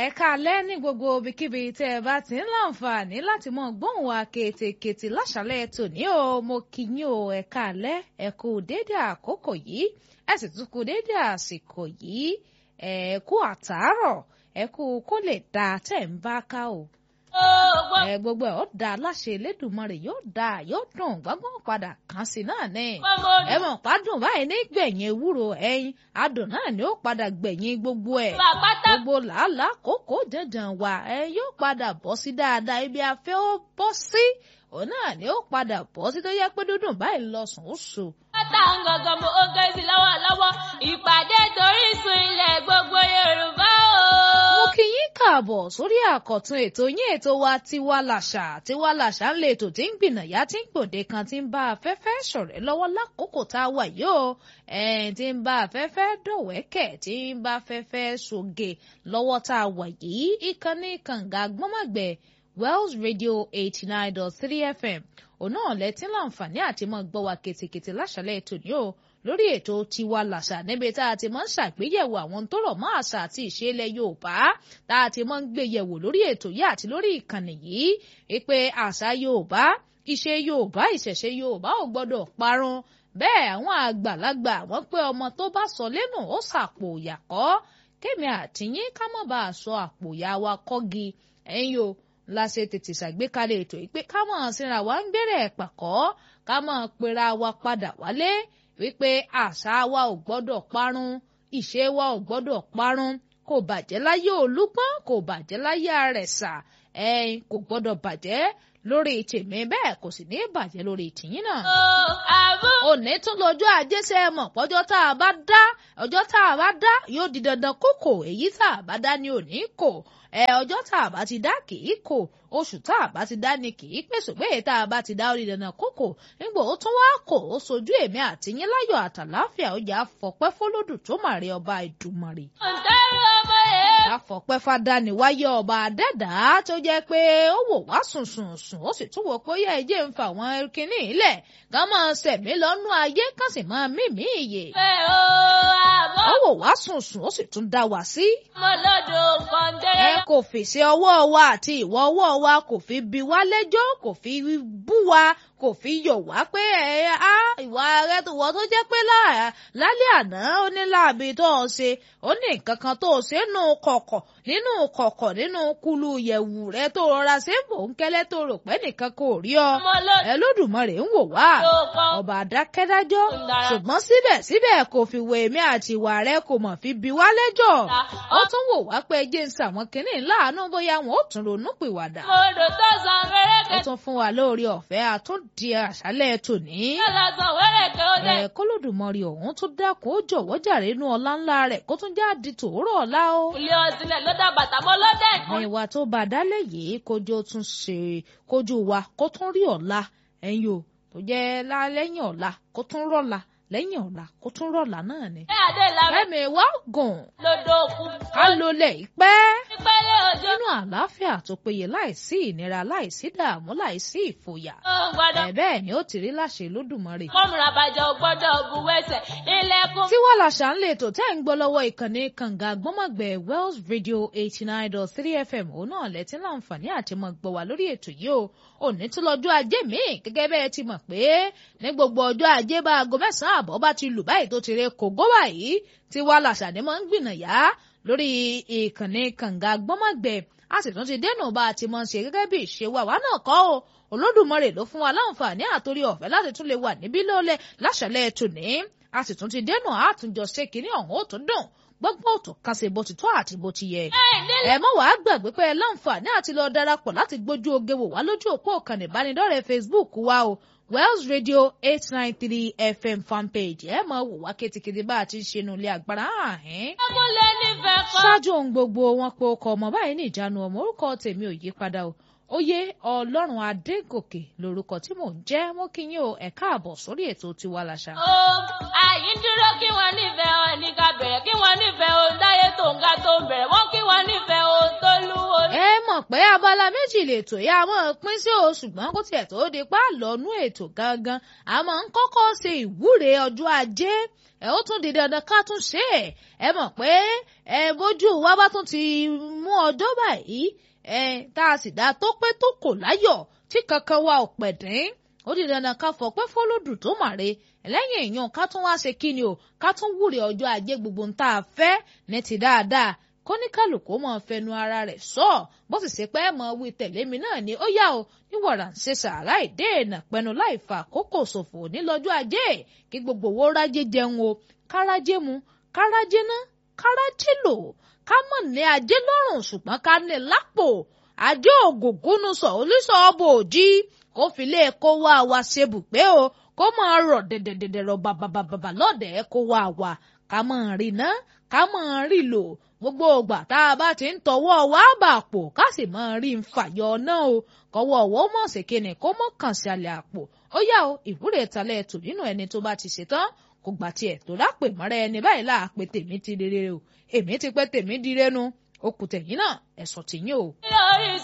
ẹ káalẹ́ ní gbogbo ibikíbi tẹ́ ẹ bá ti ń láǹfààní láti mọ gbóhùn wa kétékété láṣálẹ́ tòní o mo kí yín o ẹ káalẹ́ ẹ kú dédé àkókò yìí ẹ sì tún kú dédé àsìkò yìí ẹ kú àtàárọ̀ ẹ kú kó lè dáa tẹ́ ń bá ká o ẹ gbogbo ẹ ó da láṣẹ Elédùmarè yóò da yóò dùn gbọ́ngbọ́n padà kàn sí náà ní. ẹ mọ̀ pádùn báyìí ní gbẹ̀yìn ewúro ẹyin adùn náà ni ó padà gbẹ̀yìn gbogbo ẹ̀. gbogbo làálàá kókó dandan wà ẹ yóò padà bọ́ sí dáadáa ibi afẹ́ ó bọ́ sí òun náà ni ó padà bọ́ sí tó yẹ pé dúdùn báyìí lọ sùn ó sùn. pátá ń gangan mo ó gé sí lọ́wọ́lọ́wọ́ ìpàdé torí ìsun ilẹ̀ gbogbo Yorùbá o. mo kí yín káàbọ̀ sórí àkọ́tún ètò yín ètò wa tiwa làṣà tiwa làṣà ń lè ètò tí ń gbìnàyà tí ń gbòde kan tí ń bá afẹ́fẹ́ ṣọ̀rẹ́ lọ́wọ́ lákòókò tá a wà yìí o tí ń bá afẹ́fẹ́ dọ̀wẹ́kẹ̀ tí ń bá afẹ́fẹ́ ṣoge lọ́wọ́ tá a wà yìí ìkànnì kànga gbọ́mọ̀gbẹ́ Wells Radio eighty nine dot three FM òun náà lẹ́tí láǹfààní àti mọ́ gbọ́ wa kètèkètè láṣálẹ̀ ètò ní o lórí ètò tiwa làṣà níbi tá a ti máa ń ṣàgbéyẹ̀wò àwọn tó rọ̀ mọ́ àṣà àti ìṣe ilẹ̀ Yorùbá tá a ti máa ń gbé yẹ̀wò lórí ètò yìí àti lórí ìkànnì yìí wípé àṣà Yorùbá ìṣe Yorùbá ìṣẹ̀ṣe Yorùbá ò gbọ́dọ̀ parun bẹ́ẹ̀ àwọn àgbàlagbà wọ́n pé ọmọ tó bá sọ lẹ́nu ó sàpò ìyàkọ́ kémi àtìyín ká mọ̀ bá a sọ àpò ìyá wa kọ́gi ẹ̀yin o la ṣe tètè ṣàgbékalẹ̀ ètò yìí pé ká mọ̀ síra wa ń gbẹ̀rẹ̀ pàkọ́ ká mọ̀ pera wa padà wálé wípé àṣà wa ò gbọ́dọ̀ parun ìṣe wa ò gbọ́dọ̀ parun kò bàjẹ́ láyé olúgbọ́n kò bàjẹ́ láyé àrẹ̀sà ẹ̀yin kò gbọ́dọ̀ bàjẹ́ lórí tèmi bẹ́ẹ̀ kò sì ní bàjẹ́ lórí tìyín náà. òní tún lọ́jọ́ ajé ṣe é mọ̀ pọ́jọ́ tá a bá dá ọjọ́ tá a bá dá yóò di dandan kókò èyí tá a bá dá ní òní kò ẹ ọjọ́ tá a bá ti dá kì í kò oṣù tá a bá ti dá ni kì í pèsè pé tá a bá ti dá orí dandan kókò nígbà ó tún wá kò ó sojú èmi àti yín láyọ̀ àtàláfíà ó yà á fọpẹ́ fọlọ́dún tó màrí ọba ìdùmarè. ǹdẹ́rù ọmọ yẹn. àfọpẹ́ fàdáni wáyé ọba àdẹ́dá tó jẹ́ pé ó wò wá sùn sùn sùn ó sì tún wò pé ó yẹ ẹjẹ́ ń fa àwọn kinní ilẹ̀ ká máa sẹ̀mí lọ́nú ayé ká sì máa mímí ìyè. ẹ o àbọ̀. ó wò wá sùn sùn ó sì tún dá wa sí. mo lọ́dọ̀ ẹ kọ́ńdẹ́rẹ́. kò fèsì ọwọ́ wa àti ìwọ ọwọ́ wa kò fi bi wá lẹ́jọ́ kò fi bú wa kò fi yọ̀ wá pé ẹ á ìwà rẹ tó wọ́n tó jẹ́ pé lálẹ́ àná ó ní láàbí tó o ṣe ó ní nǹkan kan tó o ṣe nù kọ̀kọ̀ nínú kọ̀kọ̀ nínú kulu yẹ̀wù rẹ tó rọra ṣe ń bò ń kẹ́lẹ́ tó rò pé nìkan kò rí ọ mo lọ́dọ̀ ẹ lódùmarè ń wò wá kan. ọba àdákẹ́dájọ́ Ndara. ṣùgbọ́n síbẹ̀síbẹ̀ kò fi wo èmi àti ìwà rẹ kò mọ̀ fi bi wá lẹ́jọ́ ó tún wò wá pé jẹ́ ń sàwọn kìnnì láàánú bóyá wọn ó tún ronú pìwàdà mo lò tó san ó wẹ́rẹ́kẹ́. tún fún wa lórí ọ̀fẹ́ àtúndì àṣálẹ̀ tòní tó lọ san wẹ́rẹ́kẹ́ ó dẹ̀. ẹ kólódùmarè ọ̀hún tó dákun ó jọ̀wọ́ jàre inú ọlá ńlá rẹ̀ kó tún já di tòórọ̀ ọ̀la o ilé ọsìnlẹ̀ ló dá bàtà mọ́ lọ́dẹ̀ kan. ẹ̀yìn wa tó bá dálẹ̀ yìí kójú ó tún ṣe kójú wa kó tún rí ọ̀la ẹ̀yìn o tó jẹ́ lẹ́yìn ọ̀la kó tún rọ̀la lẹ́yìn ọ̀la kó tún rọ̀la náà ni. ẹ adé ìlànà ẹ̀mí wa gùn lọ́dọ̀ òkú. ká ló lẹ̀ pẹ́ ìpẹ́lẹ̀ òjò. nínú àlàáfíà tó péye láìsí ìnira láìsí dààmú láìsí ìfòyà ó gbọ́dọ̀. ẹ̀ bẹ́ẹ̀ ni ó ti rí láṣẹ lódùmarè. kọ́mùrà bàjẹ́ ò gbọ́dọ̀ bu wẹ́sẹ̀. ilẹ̀kùn. tí wọ́n làṣà ń lè tò tẹ́ ń gbọ́ lọ́wọ́ ìkànnì kànga gbọ́mọ̀gbẹ́ Wells Radio eighty nine dot three FM òun náà lẹ́tí láǹfààní àti mọ̀ gbọ́ wá lórí ètò yìí o òní tún lọ́jọ́ ajé míì gẹ́gẹ́ bẹ́ẹ̀ ti mọ̀ pé ní gbogbo ọjọ́ ajé bá aago mẹ́sàn-án àbọ̀ bá ti lù báyìí tó ti rẹ kògó báyìí tí wọ́n làṣà ni mọ̀ ń gbìnàyà lórí ìkànnì kànga gbọ́mọ̀gbẹ́ a sì tún ti dẹ́nu bá a ti mọ̀ ṣe gẹ́gẹ́ bí ìṣe wa wa náà kọ́ o olódùmarè ló fún wa láǹfààní àtòrí ọ̀fẹ́ láti tún lè wà níbí lólẹ̀ láṣẹlẹ̀ tòní a sì tún ti dẹ́nu àtúnjọ ṣe kínní ọ̀hún ó tún dùn gbogbo òtún kan ṣe bó ti tó àti bó ti yẹ. ẹ mọ̀ wàá gbàgbé pé ẹ láǹfààní àti lọ darapọ̀ láti gbójú oge wò wá lójú òpó ìkànnì ìbánidọ́rẹ̀ẹ́ Facebook wa o Wells Radio eight nine three FM fanpage ẹ mọ̀ wò wá kétékété bá a ti ń ṣe nu ilé agbára ààhín. ẹkúnlẹ̀ nífẹ̀ẹ́ kan. ṣáájú ohun gbogbo wọn pé ọkọ ọmọ báyìí ní ìjánu ọmọ orúkọ tèmi ò yí padà o oyè ọlọ́run adégòkè lórúkọ tí mò ń jẹ́ mọ́ kí yín o ẹ̀ káàbọ̀ sórí ètò tiwa làṣà. ó àyín dúró kí wọ́n nífẹ̀ẹ́ wọn ní ká bẹ̀rẹ̀ kí wọ́n nífẹ̀ẹ́ ohun dáyé tó ń ga tó ń bẹ̀rẹ̀ wọ́n kí wọ́n nífẹ̀ẹ́ ohun tó lúwo. ẹ mọ̀ pé abala méjì lètò yá a máa pín sí o ṣùgbọ́n kó tiẹ̀ tó di pa lọ́nú ètò gangan a máa ń kọ́kọ́ ṣe ìwúre ọjọ́ ajé ẹ ó tún di dandan ká tún ṣe é ẹ mọ̀ pé ẹ bójú wa bá tún ti mú mú ọjọ́ báyìí ẹ tá a sì dá tó pé tó kò láyọ̀ tí kankan wa ò pẹ̀dín ó di dandan ká fọpẹ́ fọlọ́dún tó màre lẹ́yìn èèyàn ká tún wá ṣe kíni o ká tún wúre ọjọ́ ajé gbogbo ń tá a fẹ́ ní ti dáadáa kóníkàlùkù mọ̀ fẹnu ara rẹ̀ sọ bó sì ṣe pé mọ̀ wí tẹ̀lé mi náà ni ó yá o níwọ̀rà ń ṣe sàárà ìdéènà pẹnu láì fa àkókò ṣòfò nílọ́jọ́ ajé kí gbogbo owó rájé jẹun o kárájé mu kárájé ná kárájé lò ká mọ̀ ní ajé lọ́rùn ṣùgbọ́n ká ní lápò ajé ògògúnú sọ olùsọ ọbọ òjì kó fi lé kó wá wa ṣe bùgbé o kó máa rọ̀ dẹ̀dẹ̀dẹ̀dẹ̀ rọ̀ bàbàbàbà lọ́dẹ̀ kó wá wa ká máa rí ná ká máa rí lò gbogbo ògbà tá a bá ti ń tọwọ́ wá bà pò ká sì máa rí ń fàyọ náà o kọ́wọ́ ọ̀wọ́ mọ̀ ṣèkéne kó mọ̀ kàn sí alẹ́ àpò ó yá o ìwúrè ìtàlẹ̀ tò nínú ẹni tó bá ti ṣetán kò gbà tiẹ̀ tó lápè mọ́ra ẹni báyìí láà pé tèmi ti rere o èmi ti pẹ́ tèmi di renu ó kù tẹ̀yìn náà ẹ̀sọ̀ tìyín o. lórí